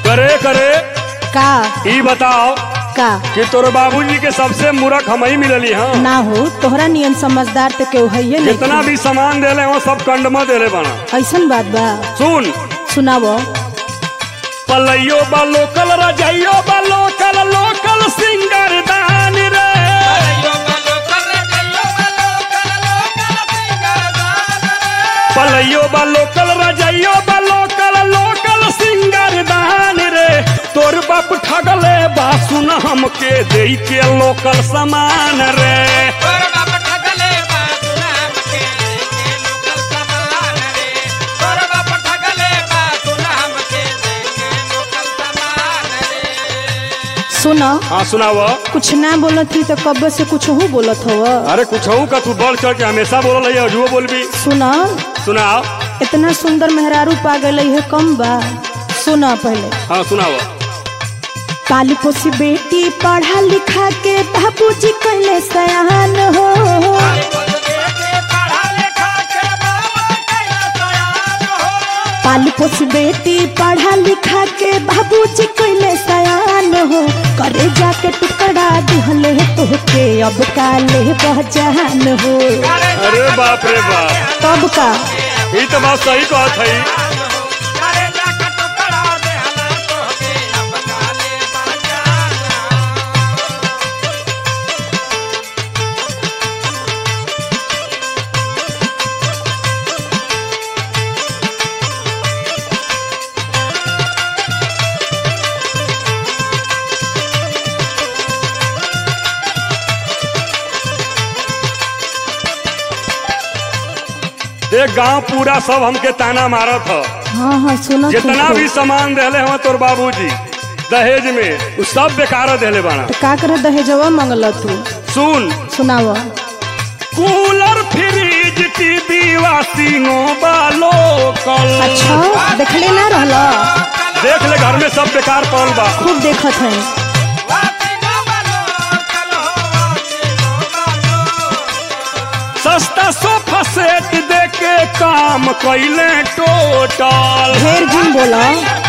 करे करे का ई बताओ का कि तोर बाबूजी के सबसे मूर्ख हम ही मिलली हाँ ना हो तोहरा नियन समझदार तो केहू है जितना भी सामान देले हो सब कंड में देले बना ऐसन बात बा सुन सुनावो पलैयो बा लोकल रजैयो बा लोकल लोकल सिंगर दान रे पलैयो बा लोकल रजैयो बा लोकल लोकल सिंगर दान रे तोर बाप ठगले बा सुन हमके दे के लोकल सामान रे सुनो हाँ सुनाव कुछ ना बोलत थी तो कब से कुछ हो बोलत हो अरे कुछ का तू बढ़ चढ़ के हमेशा बोल रही है बोलबी सुनो सुनाओ इतना सुंदर मेहरारू पा गई है कम बा सुनो पहले हाँ सुनाओ काली पोसी बेटी पढ़ा लिखा के बाबूजी कहले सयान हो काली पोसी बेटी पढ़ा लिखा के बाबूजी कहले सयान हो करे जाके टुकड़ा दिहले तोहके अब काले बहजान हो अरे बाप रे बाप तब का ये तो बात सही कहत है देख गांव पूरा सब हमके ताना मारत ह हाँ हाँ सुनो जितना भी सामान देले हो तोर बाबूजी दहेज में उ सब बेकार देले बाना तो का करे दहेजवा मंगल तू सुन सुनावा कूलर फ्रिज टीवी वाशिंगो बालो कल अच्छा देखले ना रहला देख ले घर में सब बेकार पड़ल बा खूब देखत है सस्ता सोफा सेट दे के काम कैले टोटल ढेर जिन बोला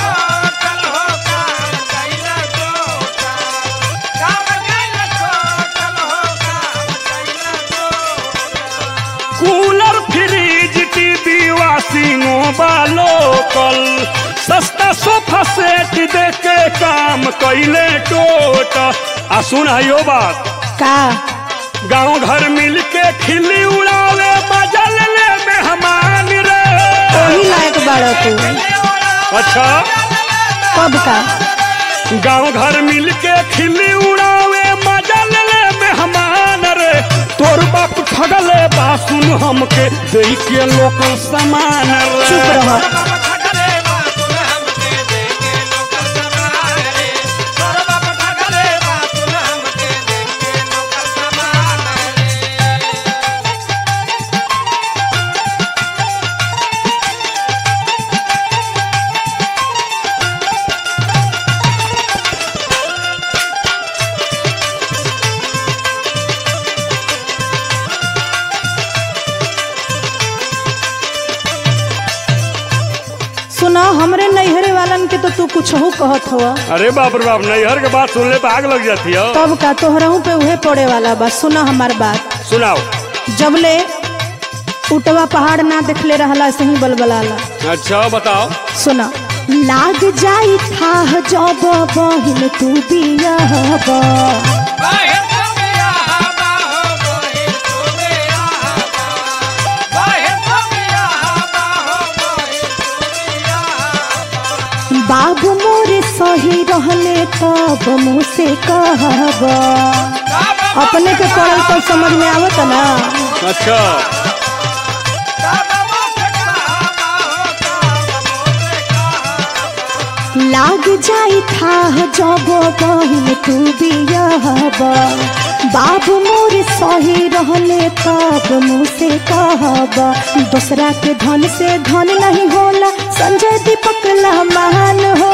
कूलर फ्रिज टीवी वाशिंगो बालो कल सस्ता सोफा सेट दे के काम कैले टोटल आ सुन यो बात का गांव घर मिल के खिल्ली उड़ावे बजल ले मेहमान रे वही लायक बाड़ा तू अच्छा कब का गांव घर मिल के खिल्ली उड़ावे मजल ले मेहमान रे तोर बाप ठगले बा सुन हमके दे के लोकल सामान चुप रे रह सुना हमरे नैहरे वालन के तो तू कुछ हो कहत हो अरे बाप रे बाप नैहर के बात सुनले पे आग लग जाती है तब का तोहरहू पे उहे पड़े वाला बा सुना हमार बात सुनाओ जबले उटवा पहाड़ ना देखले रहला सही बलबलाला अच्छा बताओ सुना लाग जाई था जब बहिन तू बियाहबा बाबू मोरे सही रहले तब मुँह से कहब अपने के पढ़ल तो समझ में आवत ना अच्छा लाग जाई था जब बहिन तू बियाहब बाबू मोरे सही रहले तब मुँह से कहब दूसरा के धन से धन नहीं होला संजय दीपक ला महान हो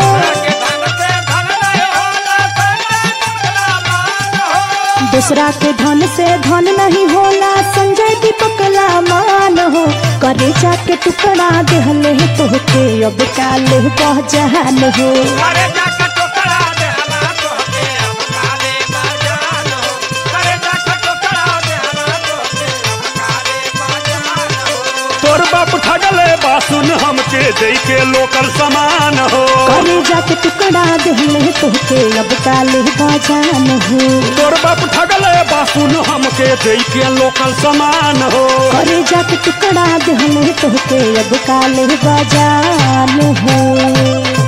दूसरा के धन से धन नहीं होला संजय दीपक ला मान हो करे जाके टुकड़ा देहले तोहके अब काले बहजान हो करे जाके टोकरा दे हला तोहके अब काले बाजान हो करे जाके टोकरा दे हला तोहके अब काले बाजान हो तोर बाप ठगले बासुन हमके दे के लोकल समान हो करे जाके टुकड़ा देहले तोहके अब काले बहजान हो तोर बाप ठगले बासुन हमके दे के लोकल समान हो करे जाके टुकड़ा देहले तोहके अब काले बहजान हो